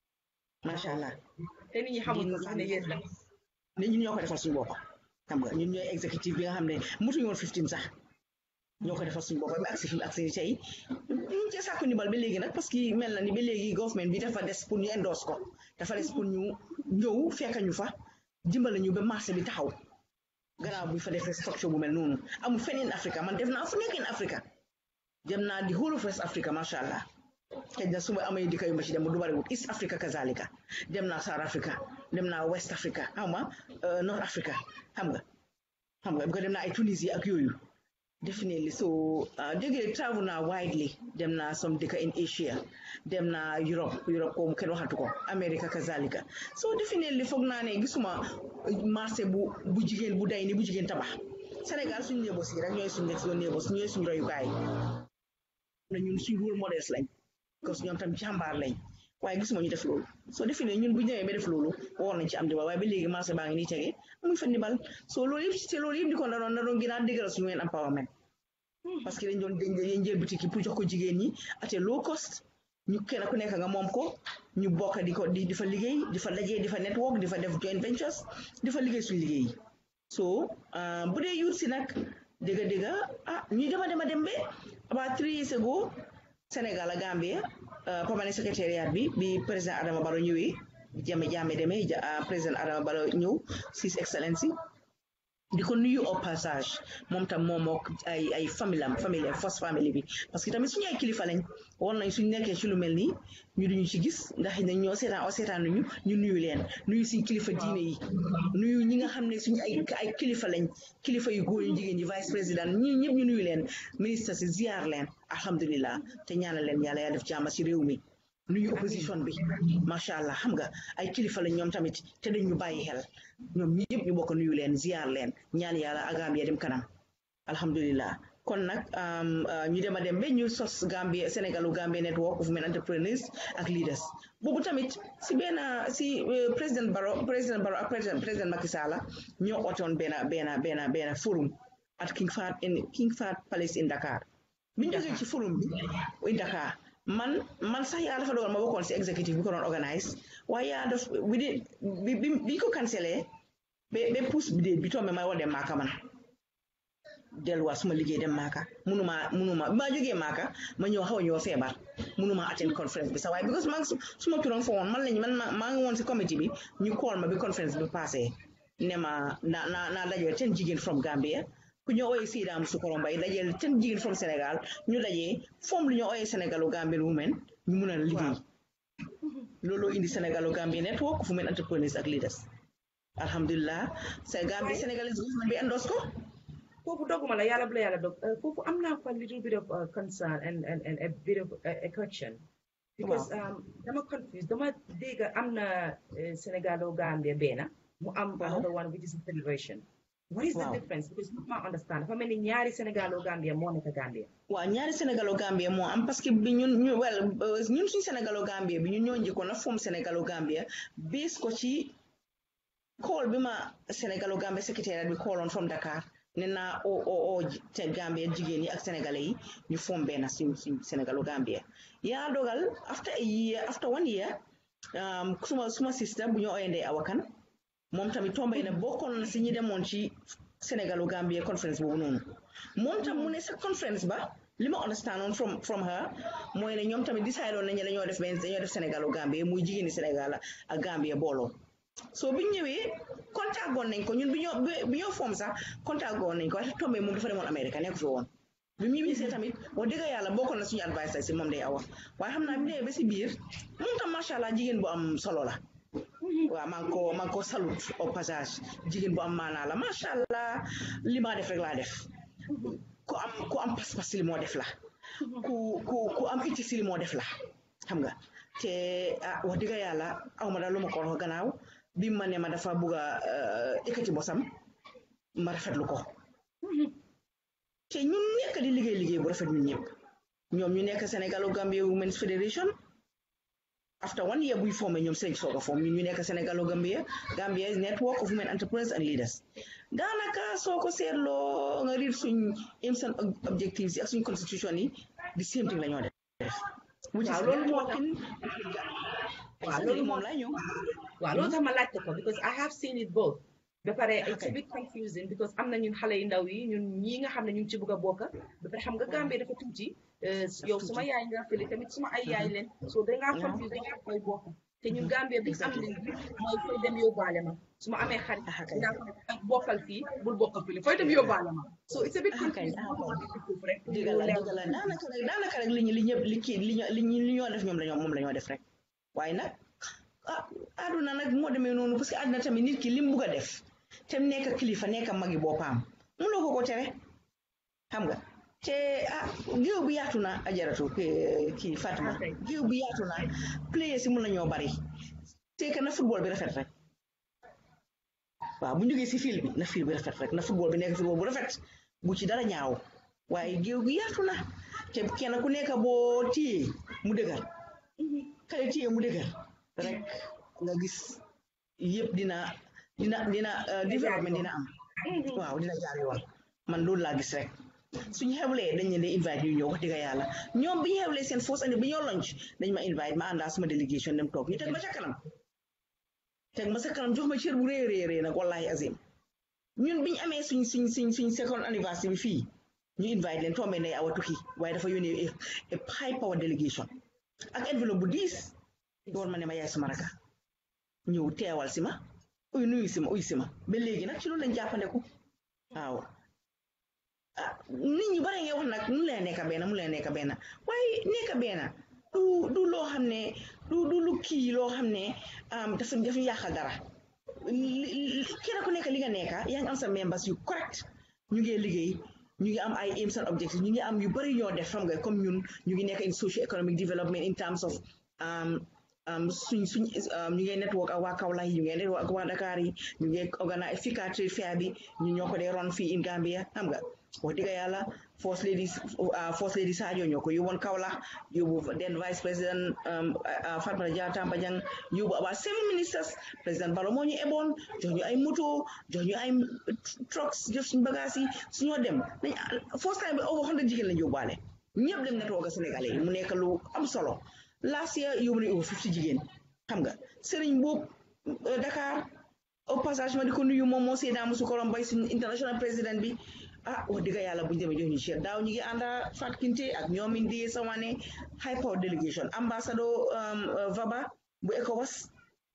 macha allah te nit ñi xamul ko sax ne yéen la ne ñun ñoo ko defal suñu bopp xam nga ñun ñooy exécutif bi nga xam ne mutuñu woon fifteen sax ñoo ko defal suñu bopp ba agsi fi agsi tey ñu ci sàkku ndimbal ba léegi nag parce que mel na ni ba léegi government bi dafa des pour ñu endorse ko dafa des pour ñu ñëw fekk ñu fa dimbale ñu ba marché bi taxaw gannaaw bu fa defee structure bu mel noonu amul feneen Africa man def naa fu nekk in Africa dem naa di whole of West Africa macha allah xëy na su ma amee dëkk yu ma ci dem du bariwul East Africa kazalika dem naa South Africa dem naa West Africa xam nga North Africa xam nga xam nga ko dem naa ay Tunisie ak yooyu definitely so jógee travel naa widely dem naa some dëkk in Asia dem naa Europe Europe ko kenn waxatu ko America kazalika so definitely foog naa ne gisuma marché bu bu jigéen bu day ni bu jigéen tabax Sénégal suñu néebos yi rek ñooy suñu nekk suñu néebos ñooy suñu royukaay na ñun suñu rôle modèle lañ parce que ñoom tam jàmbaar lañ waaye gisuma ñu def loolu soo defee ne ñun bu ñëwee ba def loolu war nañ ci am dimbal waaye ba léegi marché baa ngi nii tege amuñ fa ndimbal soo loolu yëpp te loolu yëpp di ko na doon na doon gën a dëgëral suñu ween empowerment parce que dañ doon dañ jël boutique yi pour jox ko jigéen ñi ate low cost ñu kenn ku nekk nga moom ko ñu bokk di ko di fa liggéey di fa dajee di fa network di fa def joint ventures di fa liggéey suñu liggéey yi so bu dee yuut si nag dëgga dëgga ah ñu dema dema dem ba about three years ago Sénégal a Gambia permanent secrétariat bi bi président Adama Barrow ñëwee jame jame demee président Adama Barrow ñëw His Excellency di ko nuyu au passage moom tam moom mook ay ay famille am famille first famille bi parce que tamit suñu ay kilifa lañ war nañ suñu nekkee ci lu mel nii ñu duñu ci gis ndax nañ ñoo seetaan o seetaan nañu ñu nuyu leen nuyu suñu kilifa diine yi nuyu ñi nga xam ne suñu ay ay kilifa lañ kilifa yu góor yu jigéen ñi vice président ñi ñëpp ñu nuyu leen ministre si ziar leen alhamdulilah te ñaanal leen yàlla yaa def jàmm ci réew mi nuyu opposition bi macha allah xam nga ay kilifa lañ ñoom tamit te dañ ñu bàyyi xel ñoom ñi ñëpp ñu bokk nuyu leen ziar leen ñaan yàlla ak Gambia dem kanam alhamdulilah kon nag ñu dem a dem ba ñu sos Gambia Sénégalu Gambia network of women entrepreneurs ak leaders boobu tamit si benn si président Barrow président Barrow ak président président Macky Sall ñoo ootoon benn benn benn benn forum at King Fahd in King Fahd Palace in Dakar biñ jógee ci forum bi in Dakar man man sax yaa dafa dogal ma bokkoon si executive bi ko doon organise waaye yaa def bi di bi bi ko cancelé ba ba pousse bi dee bi tombé may war dem maaka man delluwaat suma liggéey dem maaka munuma munuma bi maa jógee maaka ma ñëw xaw a ñëw feebar munuma attend conférence bi sax waaye because maa ngi suma turam fa woon man lañ man maa ngi woon si comité bi ñu call ma bi conférence bi passé ne ma na na naa dajoo ten jigéen from Gambia ku ñu ooyee Sida Musukoro Mbay dajeel ten jigéen from Sénégal ñu dajee foom lu ñu ooyee Sénégalu Gambia women ñu mun a liggéey looloo indi Sénégalu Gambia network of women entrepreneurs ak leaders alhamdulilah sa Gambia Sénégalais government bi endos ko foofu doguma la yàlla bu la yàlla dog foofu am naa fa little bit of concern and and and a bit of a question because dama confused dama dégg am na Sénégalu Gambia benn mu am another one which is a federation what is the difference because not ma understand dafa mel ni ñaari Sénégalo Gambia moo nekk Gambia waaw ñaari Sénégalo Gambia moo am parce que bi ñun ñu well ñun suñu Sénégalo Gambia bi ñun ñoo njëkkoon a foom Sénégalo Gambia base ko ci call bi ma Sénégalo Gambia secrétaire bi calloon from Dakar ne naa o o o te Gambia jigéen yi ak sénégalais yi ñu foom benn suñ suñ Sénégalo Gambia yaa dogal after a year after one year suma suma sister bu ñu oyandee awakan moom tamit tombé na bokkoon na si ñi demoon ci Sénégalu Gambia conference boobu noonu moom tam mu ne sa conference ba li ma understand on from from her mooy ne ñoom tamit décidé woon nañu dañoo def benn dañoo def Sénégalu Gambia muy jigéeni Sénégal ak Gambia booloo so bi ñu ñëwee contact goon nañ ko ñun bi ñoo bi ñoo foom sax contact goon nañ ko waaye tombé moom dafa demoon Amérique nekk fi woon bi mu ñibbisee tamit wax dëgg yàlla bokkoon na suñu advice si moom day awa waaye xam naa bi ñëwee ba si biir moom tam macha allah jigéen bu am solo la waaw maa ngi ko maa ngi ko salut au passage jigéen bu am maanaa la macha allah li maa def rek laa def ku am ku am pas-pas si li moo def la ku ku ku am itti si li moo def la xam nga te ah wax dëgg yàlla aw ma daal lu ma ko wax gannaaw bi ma ne ma dafa bugg a ekkati bosam ma rafetlu ko te ñun nekk di liggéey liggéey bu rafet ñun ñëpp ñoom ñu nekk Sénégalu Gambia Women's Federation after one year buy formé ñoom seen soog a form ñun ñu nekk Sénégalu Gambia Gambia Network of Women Entrepreneurs and Leaders daanaka soo ko seetloo nga riir suñ aims and objectives yi ak suñ constitution yi di same thing la ñoo def waaw loolu moo tax waaw loolu moom laa ñëw waaw loolu tax ma laajte ko because I have seen it both ba pare it's a bit confusing because am na ñun xale yu ndaw yi ñun ñii nga xam ne ñu ngi ci bëgg a bokk ba pare xam nga Gambie dafa tuuti yow suma yaay nga fële tamit suma ay yaay leen so dangaa confuse dangaa koy bokk te ñun Gambie bi am leen bi mooy fooy dem yóbbaale ma su ma amee xarit dinaa ko bokkal fii bul bokkal fii fooy dem yóbbaale ma so it's a bit confusing rek dëgg la dëgg la daanaka rek daanaka rek li ñu li ñëpp li kii li ñu li ñoo def ñoom lañoo moom la ñoo def rek waaye nag ah àdduna nag moo demee noonu parce que àdduna tamit nit ki li mu bugg a def te mu nekk kilifa nekk magi boppam mënoo ko ko tere xam nga te ah géew bi yaatu na ajaratu kii Fatima géew bi yaatu na players yi mun nañoo bari te que na football bi rafet rek waaw bu ñu jógee si fil bi na fil bi rafet rek na football bi nekk football bu rafet bu ci dara ñaaw waaye géew gi yaatu na te kenn ku nekk boo téye mu dëgër kale téye mu dëgër rek nga gis yëpp dina dina dina développement dina am waaw dina jaar yoon man loolu laa gis rek suñu xewlee dañ leen di invite ñu ñëw wax dëgg yàlla ñoom bi ñu xewlee seen fausse année bi ñoo lonc dañ ma invite ma àndaa suma délégation dem toog ñu teg ma ca kanam teg ma sa kanam jox ma cër bu rëy rëy rëy nag wallahi azim ñun bi ñu amee suñ suñ suñ suñ second anniversaire bi fii ñu invite leen tombé ne awa tukki waaye dafa yónnee a high power délégation ak enveloppe bu diis door ma ne ma yaay suma raka ñëw teewal si ma uy nuyu si ma uy si ma ba léegi nag ci loolu lañ jàppandeku waaw ah nit ñi bare nga wax nag mu leen nekk benn mu leen nekk benn waaye nekk benn du du loo xam ne du du lu kii loo xam ne dafa dafa yàqal dara kenn ku nekk li nga nekka yaa ngi am sa members yu correct ñu ngi liggéey ñu ngi am ay aims and objectives ñu ngi am yu bari ñoo def xam nga comme ñun ñu ngi nekk in socio economic development in terms of suñ suñ ñu ngi network ak waa Kaolack yi ñu ngi network ak waa Dakar yi ñu ngi organise Fika trade fair bi ñu ñoo ko dee ron fii in Gambia xam nga wax dëgg yàlla first lady first lady Sadio ñoo ko yóbboon Kaolack yóbbu then vice président Fatoumatta Jah Tambajang yóbbu about seven ministers président Barrow moo ñu eboon jox ñu ay moto jox ñu ay trucks jox suñu bagage yi suñoo dem dañ first time bi over hundred jigéen lañ yóbbaale ñëpp dem network Sénégalais yi mu nekk lu am solo last year yóbbu nañu over fifty jigéen xam nga Serigne Mboup Dakar au passage ma di ko nuyu moom moo Seydina Musu Korom Bay suñu international président bi ah wax dëgg yàlla bu ñu demee jox ñu cher daaw ñu ngi ànda Fat Kinte ak ñoom indi Sawane high power delegation ambassador Vaba bu ECOWAS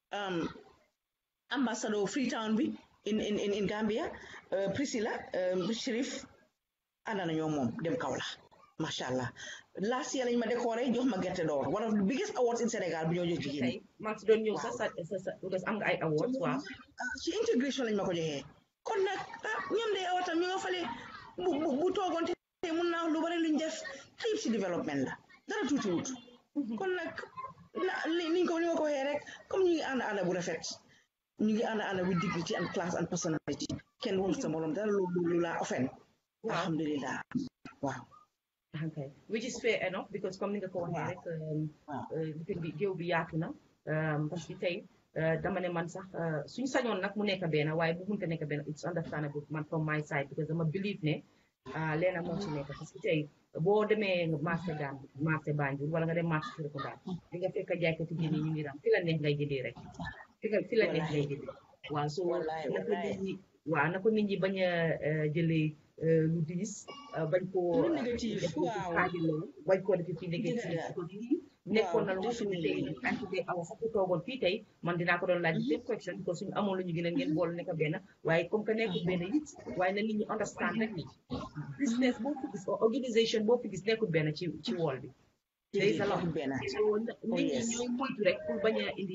ambassador Freetown bi in in in Gambia Priscilla Chérif ànd nañoo moom dem Kaolack macha allah last year lañ ma décoré jox ma gerte d'or one of the biggest awards in Sénégal bu ñoo jox jigéen ñi. maa ngi doon ñëw sax sa sa am nga ay awards waaw. ci intégration lañ ma ko joxee. kon nag ah ñoom de awatam ñu nga fale bu bu bu toogoon te mun naa lu bari luñ def xëyib si développement la dara tuuti wut kon nag na niñ ko ni nga ko waxee rek comme ñu ngi ànd ànd bu rafet ñu ngi ànd ànd with dignity and class and personality kenn waxul sa morom dara lu lu laa offen alhamdulillah waaw okay which is fair enough because comme ni nga ko waxee rek lifin bi géew bi yaatu na parce que tey dama ne man sax suñ sañoon nag mu nekk benn waaye bu munta nekk benn it's understandable man from my side because dama believe ne leena moo ci nekk parce que tey boo demee marché Gambie marché Banjul wala nga dem marché Serekunda di nga fekk jaaykati jën yi ñu ngi ram fi la neex ngay jëndee rek fi nga fi la neex ngay jëndee waaw so na ko nit ñi waaw na ko nit ñi bañ a jëlee lu diis bañ koo def xaajiloo bañ koo def fi négatif nekkoon na lu nga xam ne tey anti de awa sax ku toogoon fii tey man dinaa ko doon laaj seen question parce que suñu amoon lu ñu gën a ngeen boole nekk benn waaye comme que nekkul benn it waaye na nit ñi understand rek ni business boo fi gis organisation boo fi gis nekkul benn ci ci wool bi day sa lox benn so nit ñi ñooy moytu rek pour bañ a indi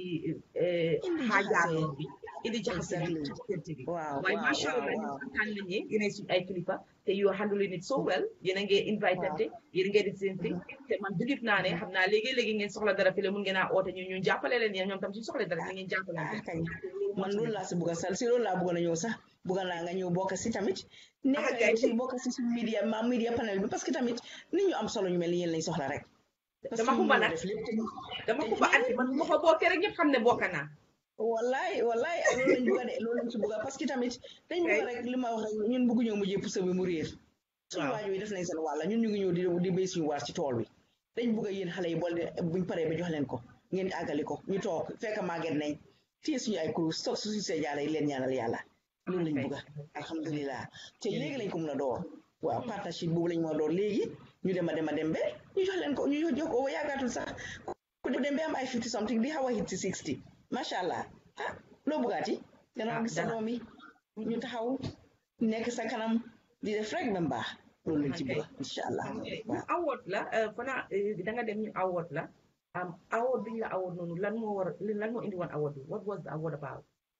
xaajaaroo bi indi jaxase bi ci diggante bi waaye macha allah ñu kontaan nañ ne yéenay suñu ay kilifa te you are handling it so well yéen a ngee invité te yéen a ngee di seen thing te man dugib naa ne xam naa léegi-léegi ngeen soxla dara fii la mun ngeen a oote ñu ñu jàppale leen yéen ñoom tam suñu soxla dara ni ngeen jàppale man loolu laa si bugg a sal si loolu laa bugg na ñëw sax bugg naa nga ñëw bokk si tamit nekk si bokk si suñu media ma media panel bi parce que tamit nit ñu am solo ñu mel ni yéen lañ soxla rek dama xumba nag dama xumba anti man ma ko bokkee rek ñëpp xam ne bokk naa wallaay wallaay loolu lañ bëgg a de loolu lañ ci bëgg a parce que tamit dañ bëgg rek li ma wax rek ñun bëgg ñëw mujjee pousse bi mu réer suñu waajur yi def nañ seen wàlla ñun ñu ngi ñëw di di béy suñu waar ci tool bi dañ bëgg a yéen xale yi boole buñ paree ba jox leen ko ngeen àggali ko ñu toog fekk màgget nañ téye suñu ay kurus toog suñu see jaala yi leen ñaanal yàlla loolu lañ bëgg a alhamdulilah te léegi lañ ko mën a door waaw partnership boobu lañ moo door léegi ñu dem a dem a dem ba ñu jox leen ko ñu jox ko yaagaatul sax ku dem ba am ay fifty something di xaw a hit si sixty macha allah ah loo bëggaati gannaaw gis sa doom yi ñu taxaw nekk sa kanam di def rek ba mbaax loolu lañ ci bëgg incha allah waaw award la fana da nga dem ñu award la am award bi ñu la award noonu lan moo war lan moo indi woon award bi what was the award about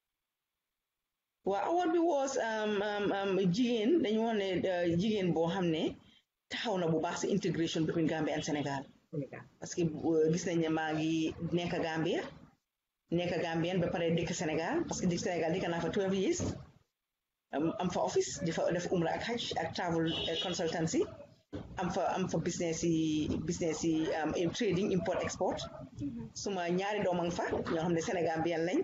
waaw award bi was jigéen dañu wax ne jigéen boo xam ne taxaw na bu baax si intégration between Gambia and Sénégal parce que gis nañ ne maa ngi nekk Gambia nekk Gambien ba pare dëkk Sénégal parce que dëkk Sénégal dëkk naa fa 12 years am fa office di fa def umra ak hajj ak travel consultancy am fa am fa business yi business yi trading import export suma ñaari doom a nga fa ñoo xam ne Sénégal bi lañ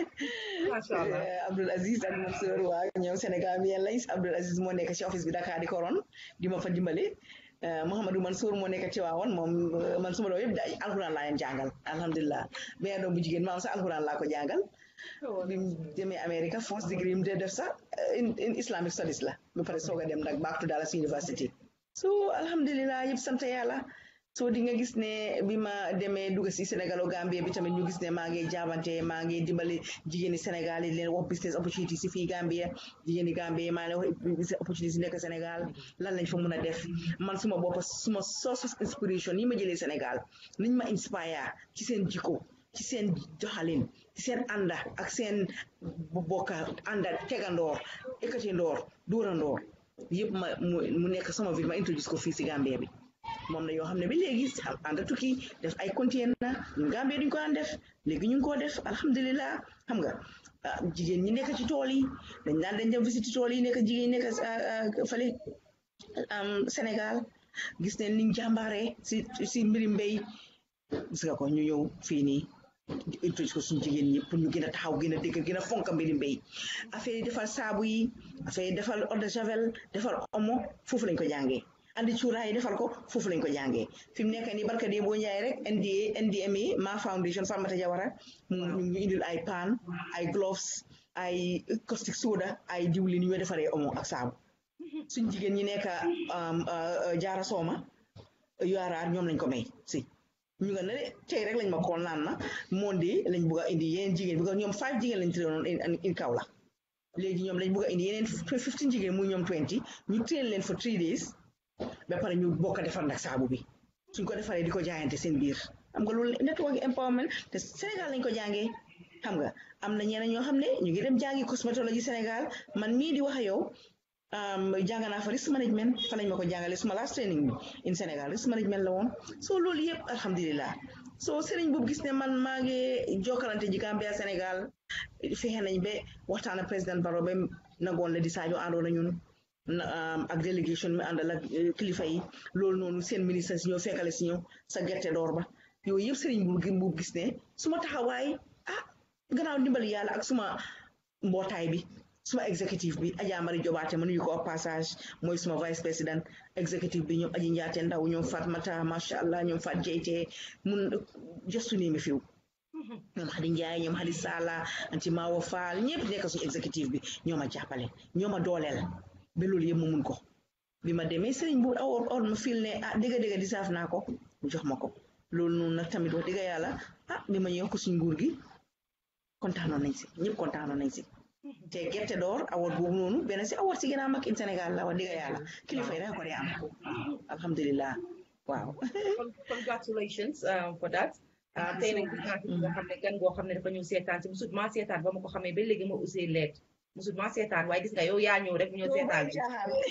macha allah Abdoul Aziz ak Mansour waa ñoom Sénégal bi lañ Abdoul Aziz moo nekk ci office bi Dakar di koron di ma fa dimbale Mouhamadou Mansour moo nekk ci waawoon moom man suma doom yëpp da alxuraan laa leen jàngal alhamdulilah mais doom bu jigéen maam sax alxuraan laa ko jàngal bi mu demee Amérique first degree mu dee def sax in Islamic studies la ba pare soog a dem nag back to Dallas University so alhamdulilah yëpp sant yàlla so di nga gis ne bi ma demee dugg si Sénégal o Gambie bi tamit ñu gis ne maa ngi jaabante maa ngi dimbali jigéeni Sénégal yi leen wax business opportunity si fii Gambie jigéeni Gambie maa ngi wax business opportunity si nekk Sénégal lan lañ fa mun a def man suma bopp suma source of inspiration yi ma jëlee Sénégal liñ ma inspire ci seen jikko ci seen doxalin ci seen ànda ak seen bokka ànda tegandoor ekkatindoor dóorandoor yëpp ma mu nekk sama vie ma introduce ko fii si Gambie bi moom la yoo xam ne ba léegi ànd tukki def ay container ñun Gambie duñ ko daan def léegi ñu ngi koo def alhamdulilah xam nga jigéen ñi nekk ci tool yi dañ daan dañ dem visite tool yi nekk jigéen ñi nekk fële Sénégal gis ne niñ jàmbaaree si si mbiri mbéy gis nga ko ñu ñëw fii nii introduce ko suñu jigéen ñi pour ñu gën a taxaw gën a dégg gën a fonk mbiri mbéy affaire yi defal saabu yi affaire yi defal eau de javel defal omo foofu lañ ko jàngee andi cuuraay yi defal ko foofu lañ ko jàngee fi mu nekk nii barka dee boo njaay rek NDA NDMA Ma Foundation Farmata Jawara mu ñu indil ay paan ay gloves ay caustic soda ay diwlin ñu defaree omo ak saabu suñ jigéen ñi nekk jaara sooma yaaraar ñoom lañ ko may si ñu nga ne tey rek lañ ma kool naan na monde lañ bugg a indi yeneen jigéen bi ñoom five jigéen lañ trainoon in kaw la léegi ñoom lañ bugg a indi yeneen fifteen jigéen muy ñoom twenty ñu train leen for three days ba pare ñu bokk a defar nag saabu bi suñ ko defaree di ko jaayante seen biir xam nga loolu network empowerment te Sénégal lañ ko jàngee xam nga am na ñeneen ñoo xam ne ñu ngi dem jàngi cosmétologie Sénégal man mii di wax ak yow jàng naa fa risk management fa lañ ma ko jàngale suma last training bi in Sénégal risk management la woon soo loolu yëpp alhamdulilah soo sëriñ boobu gis ne man maa ngi jokkalante ji Gambia Sénégal fexe nañ ba waxtaan ak président Barrow ba nangoon la di Sadio àndoon na ñun ak délégation mi àndal ak kilifa yi loolu noonu seen ministre si ñëw fekkale si ñëw sa gerte door ba yooyu yëpp sëriñ bu gis ne suma taxawaay ah gannaaw ndimbali yàlla ak suma mbootaay bi suma executive bi Adja Mari Jobaate ma nuyu ko au passage mooy suma vice président executive bi ñoom aji njaate ndaw ñoom Fatmata macha allah ñoom Fat Jeyte mun just name a few ñoom Xadi Njaay ñoom Xadi Sala anti Mawo Fall ñëpp nekk suñu executive bi ñoo ma jàppale ñoo ma dooleel ba loolu yëpp ma mun ko bi ma demee sëriñ bu awoor or ma fil ne ah dëgg dëgg di saaf naa ko mu jox ma ko loolu noonu nag tamit wax dëgg yàlla ah bi ma ñëw ko suñ nguur gi kontaanoon nañ si ñëpp kontaanoon nañ si te gerte door award boobu noonu benn si award si gën a mag in Sénégal la wax dëgg yàlla kilifa yi rek ko dee am alhamdulilah waaw congratulations for that tey nag gis naa fi nga xam ne gan goo xam ne dafa ñëw seetaan si musut maa seetaan ba ma ko xamee ba léegi ma usee leet musut maa seetaan waaye gis nga yow yaa ñëw rek ñëw seetaan bi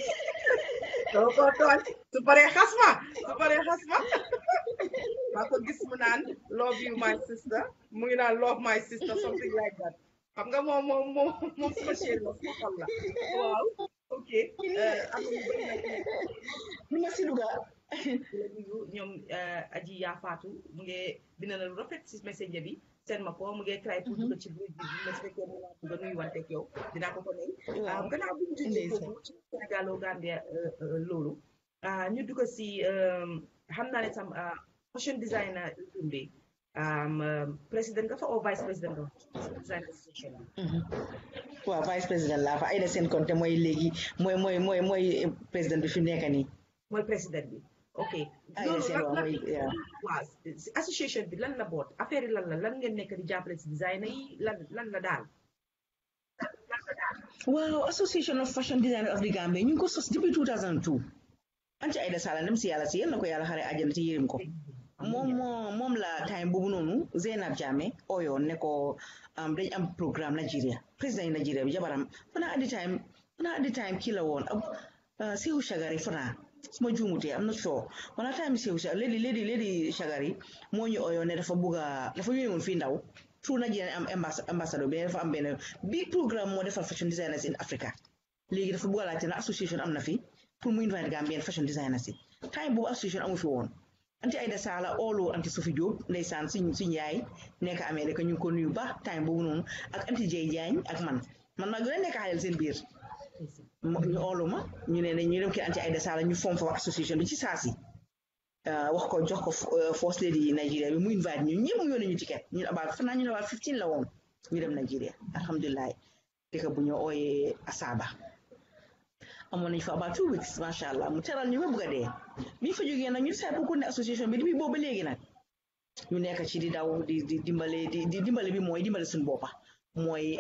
doo ko tooñ su paree xas ma su paree xas ma maa ko gis mu naan love you my sister mu ngi naan love my sister something like that xam nga moom moom moom moom suma chéri la suma xol la waaw ok am na ñu bëri nag nu ma si duga ñoom aji yaa faatu mu ngi bind na lu rafet si messenger bi seen ma ko mu ngi try pour dugg ci biir bi ma su fekkee mu naa bëgg a nuyuwante ak yow dinaa ko ko ne gannaaw bu ñu jógee foofu ci Sénégalo Gambia loolu ñu dugg si xam naa ne tam fashion designer Dumbe président nga fa o vice président nga fa design association waaw vice président laa fa Aïda Sène Konté mooy léegi mooy mooy mooy mooy président bi fi mu nekk nii mooy président bi ok Aïda Sène waaw mooy waaw association bi lan la boot affaire yi lan la lan ngeen nekk di jàppale si designer yi lan lan la daal waaw association of fashion designers of the Gambia ñu ngi ko sos depuis 2002 anti Aïda Sala dem si yàlla si yal na ko yàlla xare àjjana ci yërëm ko moom moo moom la time boobu noonu Zeynab Jammeh oyoon ne ko dañ am programme Nigeria président yi Nigeria bi jabaram fanaa at the time fanaa at the time kii la woon Sehu Shagari fanaa su ma juumutee am na soo wala time Sehu Shagari léegi léegi léegi Shagari moo ñu oyoon ne dafa bugg a dafa yónni woon fii ndaw through Nigerian ambassador bi dafa am benn big programme moo defal fashion designers in Africa léegi dafa bëgg a laajte na association am na fi pour mu invite Gambian fashion designers yi time boobu association amu fi woon anti Aida Sala oolu anti Sophie Diop ndeysaan suñ suñ yaay nekk Amérique ñu ngi ko nuyu ba time boobu noonu ak anti Jay Diagne ak man man maa gën a nekk xaleel seen biir ñu oolu ma ñu ne ne ñu dem kii anti Aida Sala ñu form fa association bi ci saasi wax ko jox ko first lady Nigeria bi mu invite ñu ñëpp mu yónnee ñu ticket ñun about fanaa ñu ne waa 15 la woon ñu dem Nigeria alhamdulilah dëkk bu ñu ooyee Asaba amoon nañ fa about two weeks macha allah mu teral ñu ba bëgg a dee bi ñu fa jógee nag ñu seet pour ne association bi depuis boobu ba léegi nag ñu nekk ci di daw di di dimbale di di dimbale bi mooy dimbale suñu boppa mooy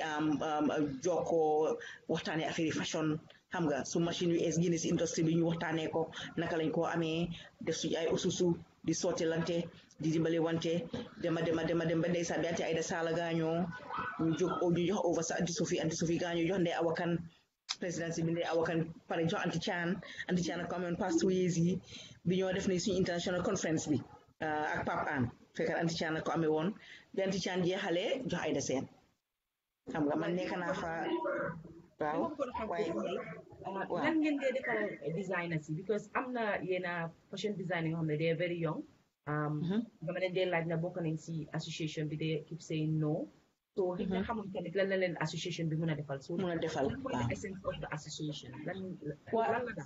jokkoo waxtaanee affaire yi fashion xam nga su machine yu es génne si industrie bi ñu waxtaanee ko naka lañ koo amee def suñu ay ususu di sottilante di dimbale wante dema dema dema dem ba ndeysaan bi anti Aida Sala gaañoo ñu jóg ñu jox over sa anti Sophie anti Sophie gaañoo jox ndey awakan présidence bi ndey awakan pare jox anti Chan anti Chan ak amoon past ways yi bi ñoo def ne suñu international conference bi ak Pape Anne fekkat anti Chan ko amee woon bi anti Chan jeexalee jox Aida Seen xam nga man nekk naa fa waaw waaye lan ngeen dee defal designers yi because am na yenn fashion design yoo xam ne they are very young dama leen dee laaj na bokk nañ si association bi de keep saying no so xëy na xamuñ tamit lan la leen association bi mun a defal so mun a defal lan mooy the essence of the association lan lan la daal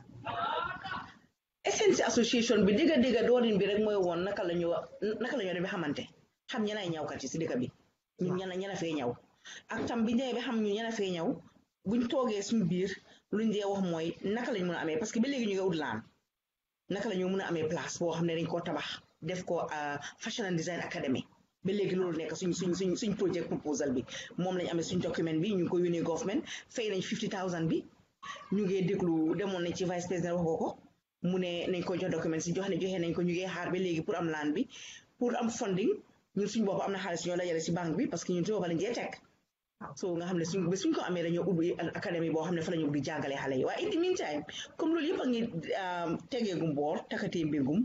essence association bi digga digga doorin bi rek mooy woon naka la ñu naka la ñu demee xamante xam ñanay ñawkat yi si dëkk bi ñun ñana ñana fee ñaw ak tam bi ñëwee ba xam ñu ñana fee ñaw buñ toogee suñu biir luñ dee wax mooy naka lañ mën a amee parce que ba léegi ñu ngi ut laan naka la ñu mën a amee place boo xam ne dañ koo tabax def ko fashion and design academy ba léegi loolu nekk suñ suñ suñ suñ project proposal bi moom lañ amee suñ document bi ñu ngi ko yónnee government fay nañ fifty thousand bi ñu ngi déglu demoon nañ ci vice président wax ko ko mu ne nañ ko jox document si jox ne joxe nañ ko ñu ngi xaar ba léegi pour am laan bi pour am funding ñun suñ bopp am na xaalis ñoo dajale si banque bi parce que ñun si bopp lañ jee teg so nga xam ne suñ ba suñ ko amee dañoo ubbi académie boo xam ne fa la ñu di jàngale xale yi waaye in the meantime comme loolu yëpp a ngi tegeegum boor takkatee mbirgum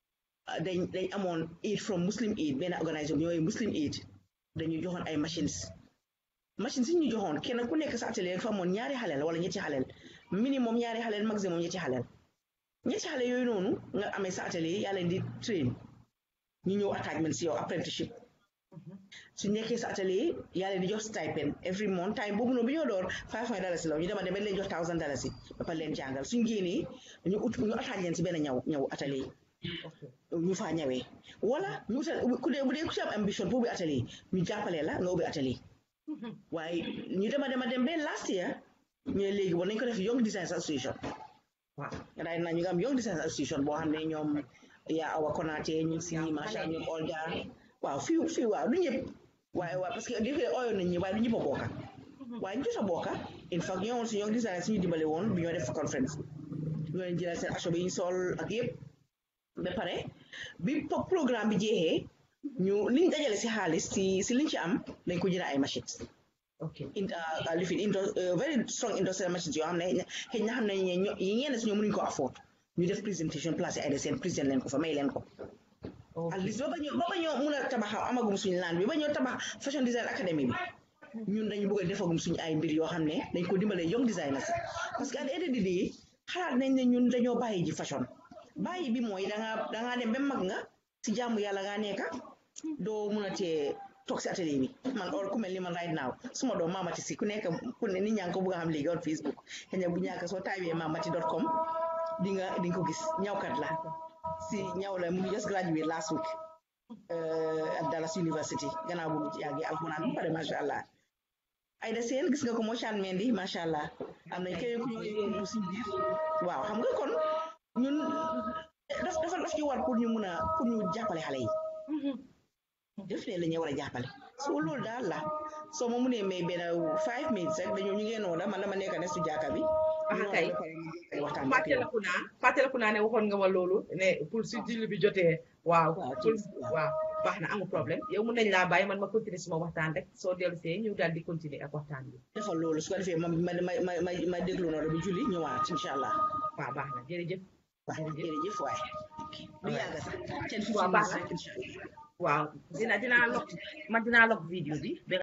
dañ dañ amoon aid from muslim aid benn organisation bi ñooy muslim aid dañu joxoon ay machines machines yi ñu joxoon kenn ku nekk sa atelier fa amoon ñaari xaleel wala ñetti xaleel minimum ñaari xaleel maximum ñetti xaleel ñetti xale yooyu noonu nga amee sa atelier yaa leen di train ñu ñëw attachment si yow apprenticeship su nekkee sa atelier yaa leen di jox stipend every month time boobu noonu bi ñoo door five hundred dalasi la ñu dema dem leen jox thousand dalasi ba pare leen jàngal suñ génnee ñu ut ñu attach leen si benn ñaw ñaw atelier ñu faa ñawee wala ñu utal ku dee bu dee ku ci am ambition pour ubbi atelier ñu jàppalee la nga ubbi atelier waaye ñu dema dema dem ba last year ñu ne léegi war nañ ko def Young Designers Association waaw daay na ñu ngi am Young Designers Association boo xam ne ñoom yaa awa konaate ñu si macha ñoom Olga waaw fii fii waaw du ñëpp waaye waaw parce que dafay oyoon nañ ñi waaye du ñëpp a bokka waaye ñu jot a bokka in fact ñoo woon si Young Designers suñu dimbale woon bi ñoo def conférence ñoo leen jëlal seen aso bi ñu sol ak yëpp ba pare bi programme bi jeexee ñu liñ dajale si xaalis si si liñ ci am dañ ko jënd ay machines ok lifin indo very strong industrial machines yoo xam ne xëy na xam ne yi ñenn si ñoom mënuñ ko afford ñu def présentation place ay de seen président leen ko fa may leen ko at least ba ba ñoo ba ba ñoo mun a tabax amagum suñu laan bi ba ñoo tabax fashion design academy bi ñun dañu bëgg a defagum suñu ay mbir yoo xam ne dañ ko dimbalee young designers parce que at the end of the day xalaat nañ ne ñun dañoo bàyyi ji fashion bàyyi bi mooy dangaa dangaa dem ba mag nga si jaamu yàlla ngaa nekka doo mun a tee toog si atelier bi man or ku mel ni man right now suma doom mamati si ku nekk ku ne nit ñaa ngi ko bëgg a xam léegi on Facebook xëy na bu ñàkk soo taawee mamati dot com di nga di nga ko gis ñawkat la si ñaw la mu ngi just graduate last week at Dallas University gannaaw bu mu yàggee alxuraan bu pare macha allah Aida Seen gis nga ko moo chan mendi macha allah am nañ keneen ku ñëw si biir waaw xam nga kon ñun daf dafa daf ñu war pour ñu mun a pour ñu jàppale xale yi def leen la ñu war a jàppale soo loolu daal la soo ma munee may benn five minutes rek dañoo ñu ngeen noona man dama nekk ne su jàkka bi ah kay fàttaliku naa fàttaliku naa ne waxoon nga ma loolu ne pour su julli bi jotee waaw pour waaw baax na amul problème yow mun nañ laa bàyyi man ma continuer suma waxtaan rek soo dellu see ñu daal di continuer ak waxtaan bi defal loolu su ko defee ma ma ma ma ma déglu noonu bi julli ñëwaat incha allah waaw baax na jërëjëf waaw jërëjëf waaye du yàgg sax ten waaw baax na incha allah waaw dina dinaa log man dinaa log vidéo bi